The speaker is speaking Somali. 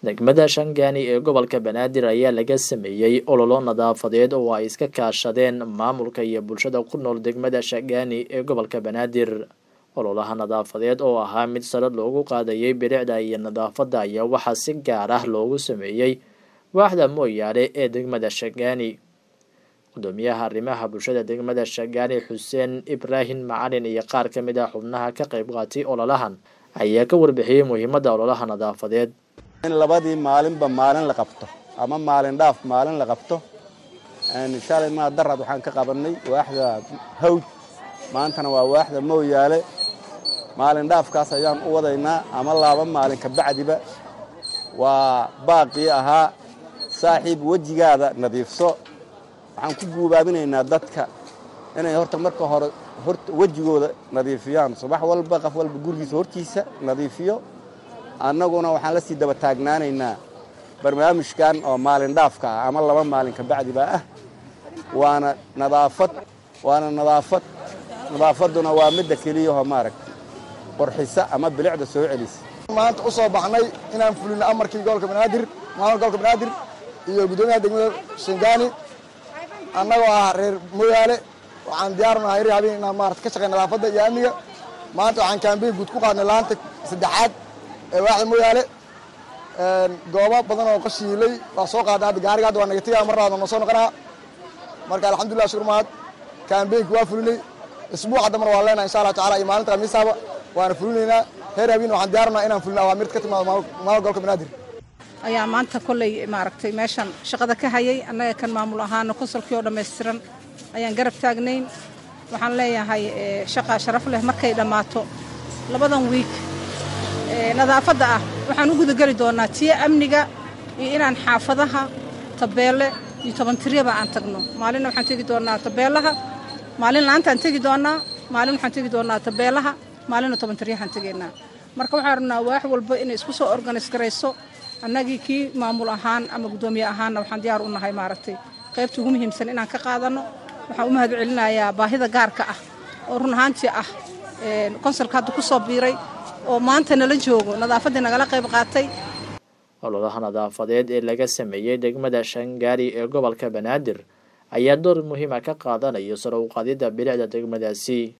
degmada shangaani ee gobolka banaadir ayaa laga sameeyey ololo nadaafadeed oo ay iska kaashadeen maamulka iyo bulshada ku nool degmada shangaani ee gobolka banaadir ololaha nadaafadeed oo ahaa mid sare loogu qaadayay bilicda iyo nadaafadda ayaa waxaa si gaar ah loogu sameeyey waaxda mooyaale ee degmada shangaani gudoomiyaha arrimaha bulshada degmada shangaani xuseen ibraahim macalin iyo qaar ka mid ah xubnaha ka qayb qaatay ololahan ayaa ka warbixiyey muhiimadda ololaha nadaafadeed in labadii maalinba maalin la qabto ama maalin dhaaf maalin la qabto shalay maa darad waxaan ka qabanay waaxda hawd maantana waa waaxda mooyaale maalin dhaafkaas ayaan u wadaynaa ama laba maalin ka bacdiba waa baaqii ahaa saaxiib wejigaada nadiifso waxaan ku guubaabinaynaa dadka inay horta marka hore horta wejigooda nadiifiyaan subax walba qof walba gurigiisa hortiisa nadiifiyo annaguna waxaan la sii daba taagnaanaynaa barnaamijkan oo maalin dhaafka ah ama laba maalin ka bacdiba ah waana nadaafad waana nadaafad nadaafadduna waa midda keliyahoo maaragtay qorxisa ama bilicda soo celisa maanta u soo baxnay inaan fulino amarkii gobolka banaadir maamulka gobolka banaadir iyo guddoomiyaha degmada shangaani annagoo ah reer mooyaale waxaan diyaarnahay ri habeen inaan maarata ka shaqey nadaafadda iyo amniga maanta waxaan kaambeyn guud ku qaadnay laanta saddexaad ee waaxda mooyaale goobo badan oo qashiilay waa soo qaadnay hadda gaariga hadda waa negatiga mar labaad noo soo noqonaa marka alxamdulillah shukur mahad kaambeynka waa fulinay isbuuca damar waa leenahay insha allah tacala iyo maalinta khamiisaaba waana fulinaynaa reer habeen waxaan diyaarnaha inaan fulino awaamirta ka timaado maamul gobolka banaadir ayaa maanta kolley maaragtay meeshan shaqada ka hayay annaga kan maamul ahaana konsolkii oo dhammaystiran ayaan garab taagnayn waxaan leeyahay shaqa sharaf leh markay dhammaato labadan wiig nadaafadda ah waxaan u gudageli doonnaa tiyo amniga iyo inaan xaafadaha tabeelle iyo tobantiryaba aan tagno maalinna waxaan tegi doonnaa tabeellaha maalin laantaan tegi doonnaa maalin waxaan tegi doonnaa tabeellaha maalinna tobantiryahaan tegaynaa marka waxaan rabnaa waax walba inay isku soo organis garayso annagii kii maamul ahaan ama guddoomiye ahaanna waxaan diyaar u nahay maaragtay qaybta ugu muhiimsan inaan ka qaadanno waxaan u mahad celinayaa baahida gaarka ah oo run ahaantii ah konsolka hadda ku soo biiray oo maanta nala joogo nadaafaddii nagala qayb qaatay ololaha nadaafadeed ee laga sameeyey degmada shangaari ee gobolka banaadir ayaa door muhiima ka qaadanayo sare u qaadidda bilicda degmadaasi